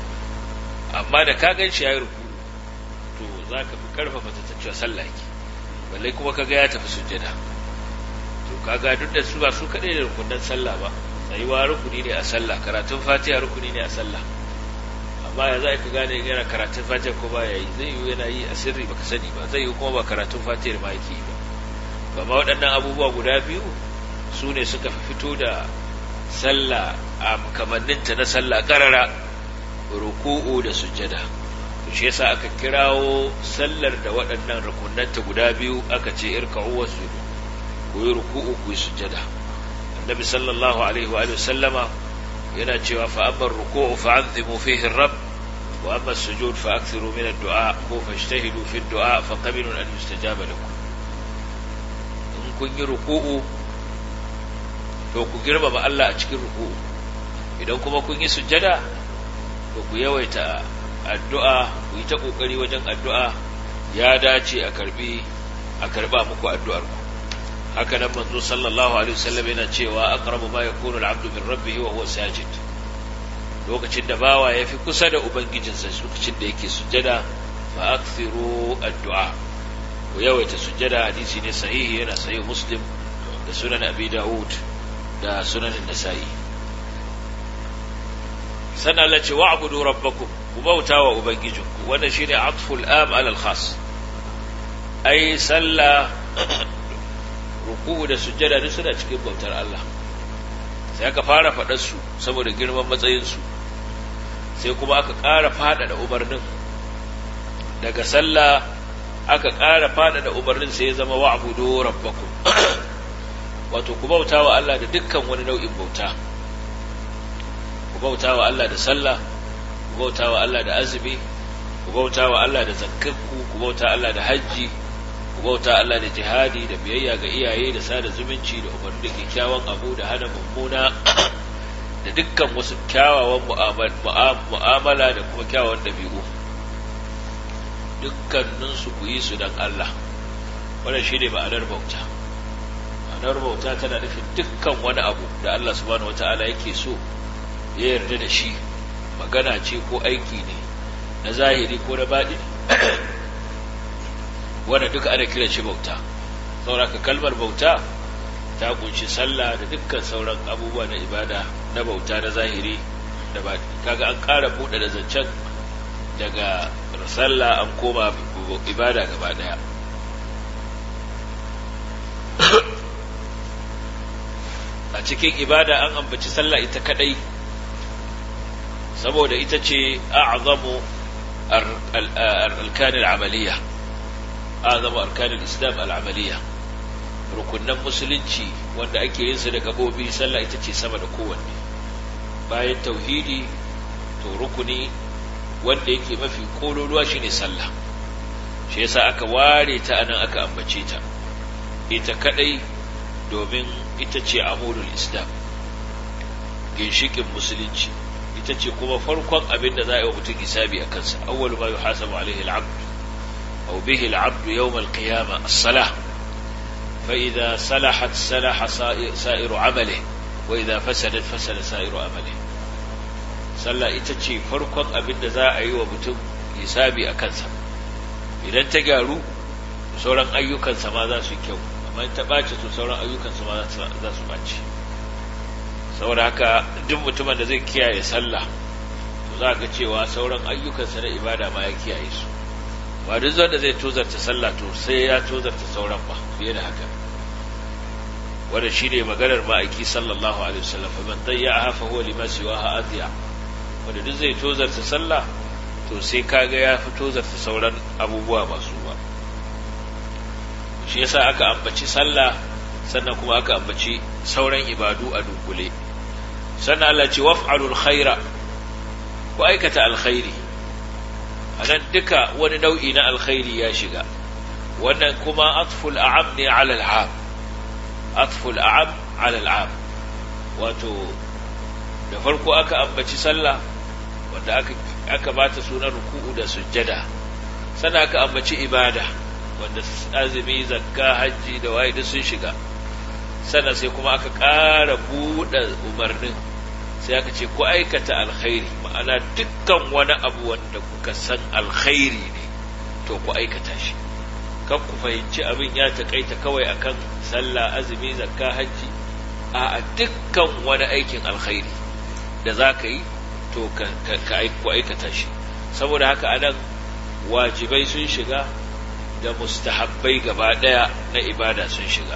amma da ka gan shi ya yi ruku to za ka fi karfafa ta cewa sallah yake balle kuma ka ga ya tafi sujjada to ka ga duk da su ba su kaɗai da rukunan sallah ba tsayuwa rukuni ne a sallah karatun fatiha rukuni ne a sallah amma ya za ka gane yana karatun fatiha ko ba ya yi zai yi yana yi a sirri baka sani ba zai yi kuma ba karatun fatiha ma yake yi ba amma waɗannan abubuwa guda biyu su ne suka fito da sallah a kamanninta na sallah karara ruku'u da sujjada to shi yasa aka kirawo sallar da waɗannan rukunanta guda biyu aka ce irka'u wasjudu ku yi ruku'u ku yi sujjada annabi sallallahu alaihi wa sallama yana cewa fa amma ruku'u fa anzimu fihi rabb wa amma sujud fa akthiru min ad-du'a ko fajtahidu fi ad-du'a fa qabilun an yustajaba lakum in kun yi ruku'u to ku girmama Allah a cikin ruku'u idan kuma kun yi sujjada to ku yawaita addu'a ku yi ta kokari wajen addu'a ya dace a karbi a karba muku addu'ar ku haka nan manzo sallallahu alaihi wasallam yana cewa aqrabu ma yakunu al-'abdu min rabbih wa huwa sajid lokacin da bawa yafi kusa da ubangijinsa lokacin da yake sujjada fa akthiru addu'a ku yawaita sujjada hadisi ne sahihi yana sahih muslim da sunan abi daud da sunan nasa'i sannan Allah ce wa'budu rabbakum ku bauta wa ubangijinku wannan shine atful am ala al khas ai sallah ruku'u da sujjada duk suna cikin bautar Allah sai aka fara faɗar su saboda girman matsayin su sai kuma aka ƙara faɗaɗa umarnin daga sallah aka ƙara faɗaɗa umarnin sai ya zama wa'budu rabbakum wato ku bauta wa Allah da dukkan wani nau'in bauta ku bauta wa Allah da sallah ku bauta wa Allah da azumi ku bauta wa Allah da zakkakku ku bauta Allah da hajji ku bauta Allah da jihadi da biyayya ga iyaye da sada zumunci da umarni da kyakkyawan abu da hana mummuna da dukkan wasu kyawawan mu'amala da kuma kyawawan dabi'u dukkaninsu ku yi su don Allah wannan shi ne ma'anar bauta ma'anar bauta tana nufin dukkan wani abu da Allah subhanahu wata'ala yake so ya yarda da shi magana ce ko aiki ne na zahiri ko na baɗi wanda duka ana kira shi bauta sauraka kalmar bauta ta kunshi sallah da dukkan sauran abubuwa na ibada na bauta na zahiri da baɗi kaga an ƙara buɗe da zancen daga sallah an koma ibada gaba ɗaya a cikin ibada an ambaci sallah ita kadai saboda ita ce a'zamu arkan al'amaliya a'zamu arkan al-islam al'amaliya rukunan musulunci wanda ake yin su da gabobi sallah ita ce sama da kowanne bayan tauhidi to rukuni wanda yake mafi kololuwa shine sallah shi yasa aka ware ta anan aka ambace ta ita kadai domin ita ce amurul islam ginshikin musulunci ita ce kuma farkon abin da za a yi wa mutum hisabi a kansa awwalu ma yuhasabu alaihi al-abd aw bihi al-abd yawm al-qiyamah as-salah fa idha salahat salaha sa'iru amalihi wa idha fasadat fasada sa'iru amalihi sallah ita ce farkon abin da za a yi wa mutum hisabi a kansa idan ta gyaru sauran ayyukansa ma za su yi kyau amma ta ɓace to sauran ayyukansa ma za su ɓace saboda haka duk mutumin da zai kiyaye sallah to za ga cewa sauran ayyukansa na ibada ma ya kiyaye su ba duk wanda zai tozarta sallah to sai ya tozarta sauran ba fiye da haka wanda shi ne maganar ma'aiki sallallahu alaihi wasallam fa man dayya'a fa huwa lima siwaha adiya wanda duk zai tozarta sallah to sai kaga ya fi tozarta sauran abubuwa masu ba shi yasa aka ambaci sallah sannan kuma aka ambaci sauran ibadu a dunkule sannan Allah ce waf'alul khaira ku aikata alkhairi anan duka wani nau'i na alkhairi ya shiga wannan kuma atful a'am ne ala al'am atful a'am ala al'am wato da farko aka ambaci sallah wanda aka aka bata sunan ruku'u da sujjada sannan aka ambaci ibada wanda azumi zakka hajji da waye duk sun shiga sannan sai kuma aka ƙara buɗe umarnin sai aka ce ku aikata alkhairi ma'ana dukkan wani abu wanda kuka san alkhairi ne to ku aikata shi kan ku fahimci abin ya taƙaita kawai akan sallah azumi zakka hajji a dukkan wani aikin alkhairi da za ka yi to ka ku aikata shi saboda haka anan wajibai sun shiga da mustahabbai gaba ɗaya na ibada sun shiga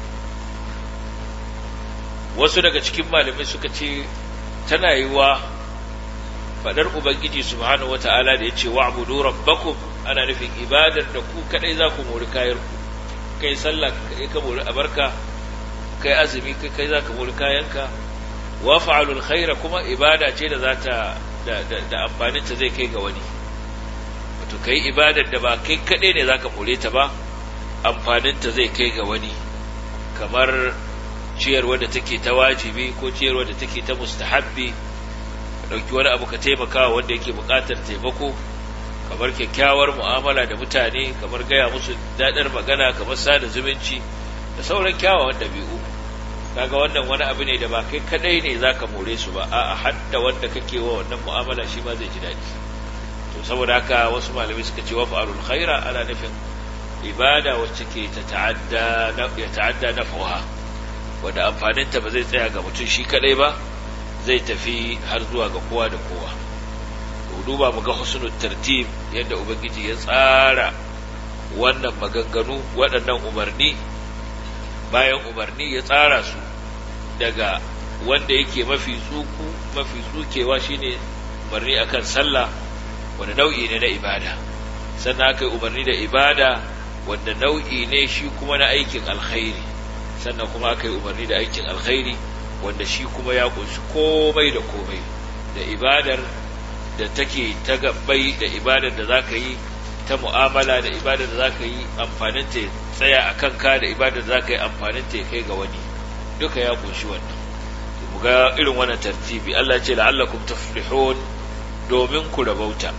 wasu daga cikin malamai suka ce tana yi wa faɗar ubangiji subhanahu wata'ala da ya ce wa'budu rabbakum ana nufin ibadar da ku kadai za ku mori kayan ku kai sallah kai ka mori abarka kai azumi kai kai za ka mori kayanka wa fa'alul khaira kuma ibada ce da za ta da, da, da amfaninta zai kai ga wani wato kai ibadar da ba kai kadai ne za ka more ta ba amfaninta zai kai ga wani kamar ciyarwa da take ta wajibi ko ciyarwa da take ta mustahabbi ka ɗauki wani abu ka taimaka wanda yake buƙatar taimako kamar kyakkyawar mu'amala da mutane kamar gaya musu daɗar magana kamar sada zumunci da sauran kyawawan ɗabi'u kaga wannan wani abu ne da ba kai kadai ne zaka more su ba a'a hadda wanda kake wa wannan mu'amala shi ma zai ji daɗi to saboda haka wasu malamai suka ce wa fa'alul khaira ana nufin ibada wacce ke ta ta'adda ya ta'adda naf'uha wanda amfaninta ba zai tsaya ga mutum shi kadai ba zai tafi har zuwa ga kowa da kowa duba mu ga husnul tartib yadda ubangiji ya tsara wannan maganganu waɗannan umarni bayan umarni ya tsara su daga wanda yake mafi tsuku mafi tsukewa shine umarni akan sallah wanda nau'i ne na ibada sannan aka yi umarni da ibada wanda nau'i ne shi kuma na aikin alkhairi sannan kuma aka yi umarni da aikin alkhairi wanda shi kuma ya kunshi komai da komai da ibadar da take ta gabbai da ibadar da za ka yi ta mu'amala da ibadar da za ka yi amfanin ta tsaya a kanka da ibadar da za ka yi amfanin ta kai ga wani duka ya kunshi wannan mu ga irin wannan tartibi Allah ce la'allakum tuflihun domin ku rabauta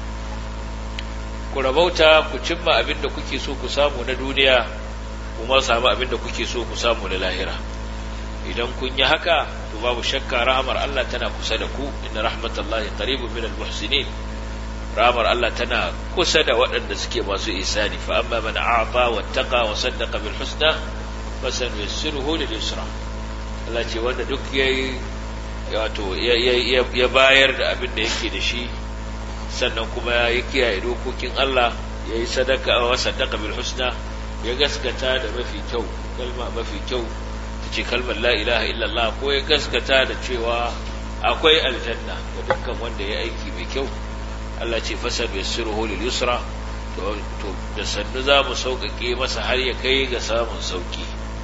ku rabauta ku cimma abin da kuke so ku samu na duniya kuma samu abin da kuke so ku samu na lahira idan kun yi haka to babu shakka rahamar Allah tana kusa da ku inna rahmatallahi qaribun minal muhsinin rahamar Allah tana kusa da waɗanda suke masu isani fa amma man a'ta wattaqa wa saddaqa bil husna fasanuyassiruhu lil yusra Allah ce wanda duk yayi wato ya bayar da abin da yake da shi sannan kuma ya kiyaye dokokin Allah ya yi sadaka wa saddaqa bil husna ya gaskata da mafi kyau kalma mafi kyau ce kalmar la ilaha illallah ko ya gaskata da cewa akwai aljanna ga dukkan wanda ya aiki mai kyau Allah ce fasab yassiruhu lil yusra to da sannu za mu sauƙaƙe masa har ya kai ga samun sauƙi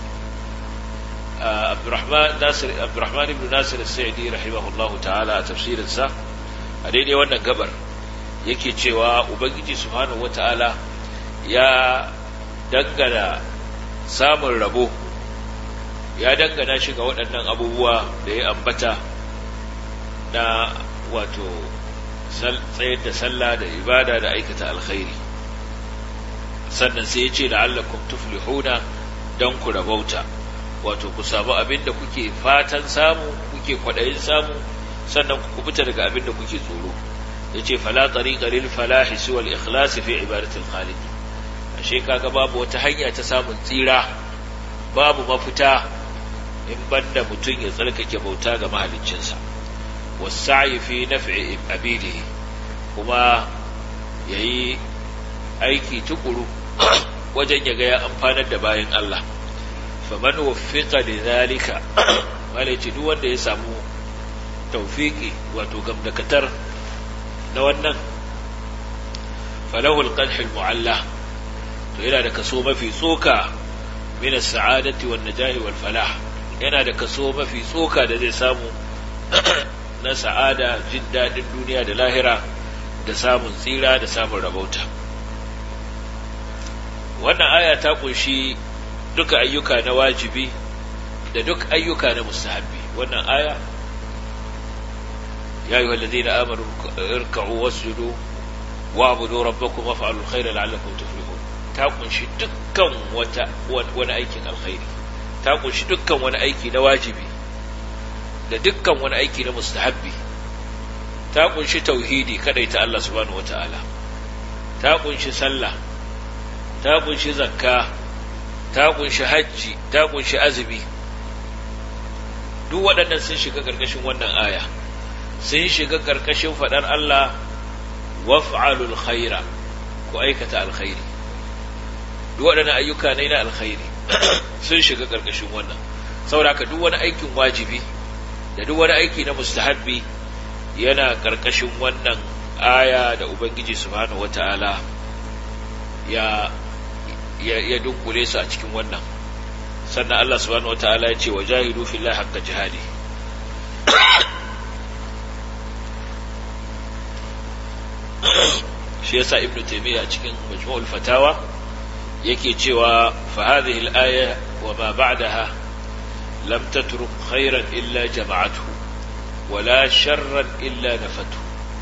Abdurrahman Nasir Abdurrahman ibn Nasir As-Sa'di rahimahullahu ta'ala a tafsirin sa a daidai wannan gabar yake cewa ubangiji subhanahu wata'ala ya dangana samun rabo ya dangana shi ga waɗannan abubuwa da ya ambata na wato tsayar da sallah da ibada da aikata alkhairi sannan sai ya ce la'allakum tuflihuna don ku rabauta wato ku samu abin da kuke fatan samu kuke kwaɗayin samu sannan ku kubuta daga abin da kuke tsoro ya ce fala tariqa lil falahi siwa al ikhlas fi ibadatil khaliq ashe kaga babu wata hanya ta samun tsira babu mafita in banda mutum ya tsarkake bauta ga mahaliccinsa wasa'i fi naf'i abidihi kuma yayi aiki tukuru wajen ya ga ya amfanar da bayan Allah faman wuffiqa lidhalika malaci duk wanda ya samu tawfiki wato gamdakatar na wannan falahu alqadh almu'alla to yana da kaso mafi tsoka min as-sa'adati wan najahi wal falah yana da kaso mafi tsoka da zai samu na sa'ada jin daɗin duniya da lahira da samun tsira da samun rabauta wannan aya ta kunshi duka ayyuka na wajibi da duk ayyuka na mustahabbi wannan aya ya yi wallazi na amuru irka'u wasjudu wa'budu rabbakum waf'alul khayra la'allakum tuflihun ta kunshi dukkan wata wani aikin alkhairi ta kunshi dukkan wani aiki na wajibi da dukkan wani aiki na mustahabbi ta kunshi tauhidi kadai ta Allah subhanahu wataala ta kunshi sallah ta kunshi zakka ta kunshi hajji ta kunshi azumi duk waɗannan sun shiga ƙarƙashin wannan aya sun shiga ƙarƙashin faɗar Allah waf'alul khaira ku aikata alkhairi duk waɗannan ayyuka ne na alkhairi sun shiga ƙarƙashin wannan saboda duk wani aikin wajibi da duk wani aiki na mustahabbi yana ƙarƙashin wannan aya da ubangiji subhanahu wata'ala ya ya, ya dunkule su a cikin wannan sannan Allah subhanahu wata'ala ya ce wa jahidu fillahi haqqa jihadi shi yasa ibnu taymiya a cikin majmu'ul fatawa yake cewa fa hadhihi al-aya wa ma ba'daha lam tatruk khairan illa jama'athu wala sharran illa nafatu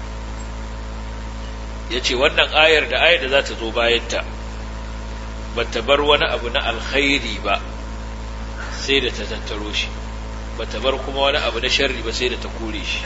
yace wannan ayar da ayar da za ta zo bayan ta bata bar wani abu na alkhairi ba sai da ta tattaro shi bata bar kuma wani abu na sharri ba sai da ta kore shi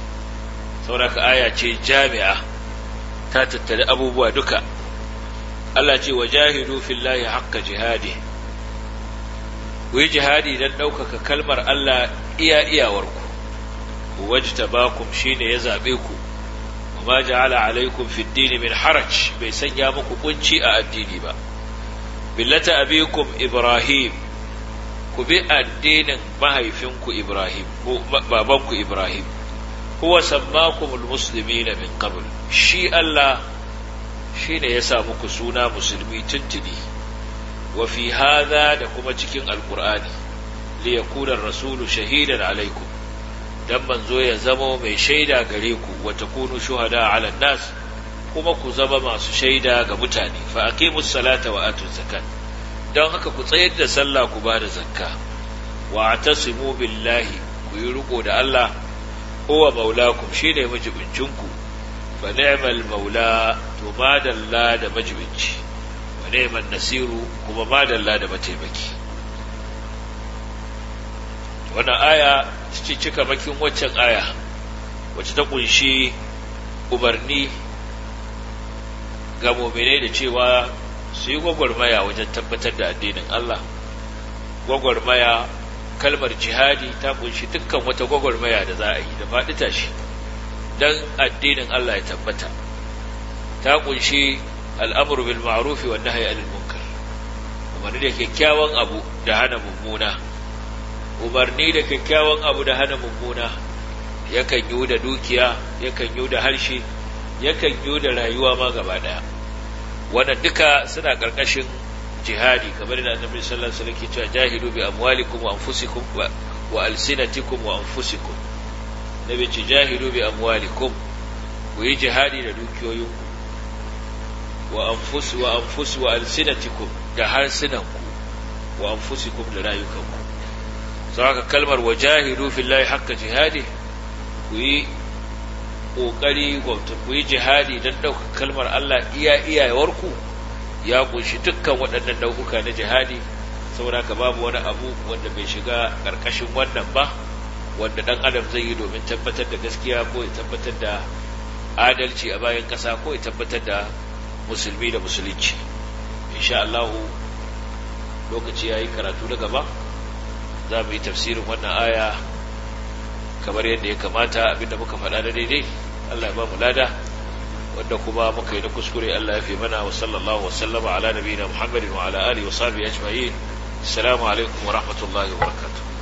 saboda aya ce jami'a ta tattare abubuwa duka Allah ce wa jahidu fillahi haqqa jihadi ku yi jihadi don ɗaukaka kalmar Allah iya iyawarku wajtabakum shine ya zabe ku وما جعل عليكم في الدين من حرج bai sanya muku kunci a addini ba billata abikum ibrahim ku bi addinin mahaifinku ibrahim ko babanku ibrahim huwa sammakum almuslimina min qabl shi Allah shine ya sa muku suna musulmi tuntuni wa fi hadha da kuma cikin alqur'ani li yakuna ar-rasulu shahidan alaikum dan manzo ya zama mai shaida gare ku wa takunu shuhada ala nas kuma ku zama masu shaida ga mutane fa aqimus salata wa atuz zakat dan haka ku tsayar da sallah ku bada zakka wa atasimu billahi ku yi riko da Allah huwa maulakum shine majibincin ku fa ni'mal maula to madalla da majibinci wa ni'man nasiru kuma madalla da mataimaki wannan aya cikin cika bakin waccan aya wacce ta kunshi umarni ga muminai da cewa su yi gwagwarmaya wajen tabbatar da addinin Allah gwagwarmaya kalmar jihadi ta kunshi dukkan wata gwagwarmaya da za a yi da faɗi tashi don addinin Allah ya tabbata ta kunshi al'amuru bil ma'rufi wa nahyi anil munkar umarni da kyakkyawan abu da hana mummuna umarni da kyakkyawan abu da hana mummuna yakan yi da dukiya yakan yi da harshe yakan yi da rayuwa ma gaba daya wannan duka suna karkashin jihadi kamar da annabi sallallahu alaihi wasallam ke cewa jahidu bi amwalikum wa anfusikum wa alsinatikum wa anfusikum nabi ce jahidu bi amwalikum ku yi jihadi da dukiyoyinku wa anfus wa anfus wa alsinatikum da harsunanku wa anfusikum da rayukanku saka kalmar wajahidu fillahi haqqa jihadi ku yi kokari gwamnati ku yi jihadi don ɗaukar kalmar Allah iya iyawarku ya kunshi dukkan waɗannan nau'uka na jihadi saboda ka babu wani abu wanda bai shiga ƙarƙashin wannan ba wanda ɗan adam zai yi domin tabbatar da gaskiya ko ya tabbatar da adalci a bayan ƙasa ko ya tabbatar da musulmi da musulunci insha Allah lokaci yayi karatu na gaba za mu yi tafsirin wannan aya kamar yadda ya kamata abinda muka faɗa da daidai Allah ya ba mu lada wanda kuma muka yi na kuskure Allah ya fi mana wa sallallahu wa sallama ala nabiyina Muhammadin wa ala alihi wa sahbihi ajma'in assalamu alaikum wa rahmatullahi wa barakatuh